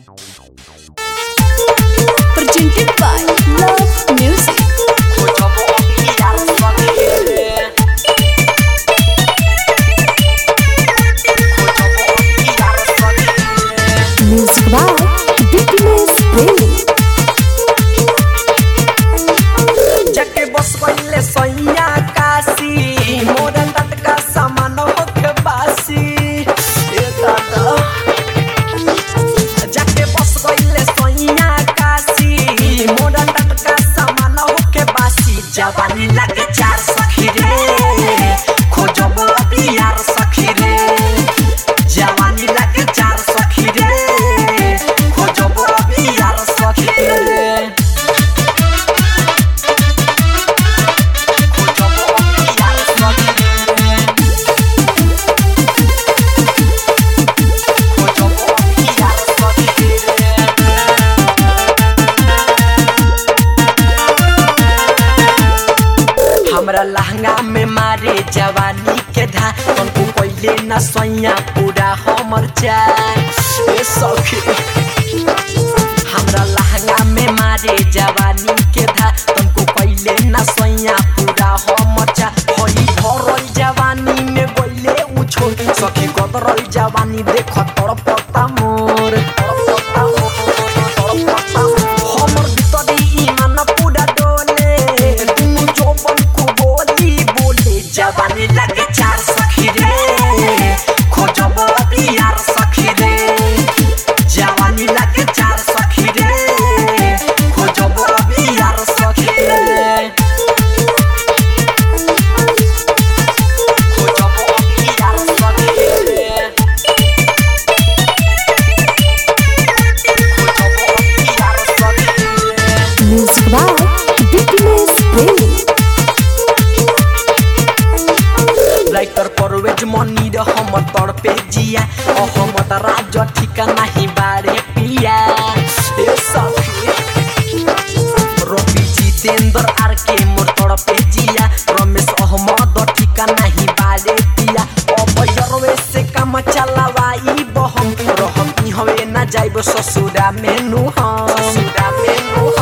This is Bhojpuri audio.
Presented by Love Music. Music by Bigness Premi. जाके बस पहिले सैया काशी मोर टटका सामान होके बासी ए दादा जाके बस पहिले सैया काशी मोर टटका सामान होके बासी जवानी लागे चार सखी रे खोजब बियार सखी रे जवानी लागे चार सखी रे खोजब बियार सखी रे हमरा लहंगा में मारे जवानी के धा तुमको पहले न सैया पूरा हमर चाय ए सखी हमरा लहंगा में मारे जवानी के धा तुमको पहले न सैया पूरा हमर चाय होई भरल जवानी में गइले उछो सखी गदरल जवानी देख तड़पता मोर तड़पता मोर, तड़पता मोर। हमर भितरी ईमान पूरा डोले तुम जोबन को बोली बोले जवानी लगे चार सखी रे खोजब बियार सखी रे जवानी लगे चार सखी रे खोजब बियार सखी रे खोजब बियार सखी रे खोजब बियार सखी रे Music by Bigness Premi. Writer Parvez Mani र हम तड़पे जिया अहमद राज ठिका नाही बारे पिया ए सखी रवि जितेन्द्र आर के मोर तड़पे जिया रमेश अहमद ठिका नाही बारे पिया अबयरवे से काम चलावाई बहम रहम हवे ना जाइब ससुरा मेनू हम ससुरा मेनू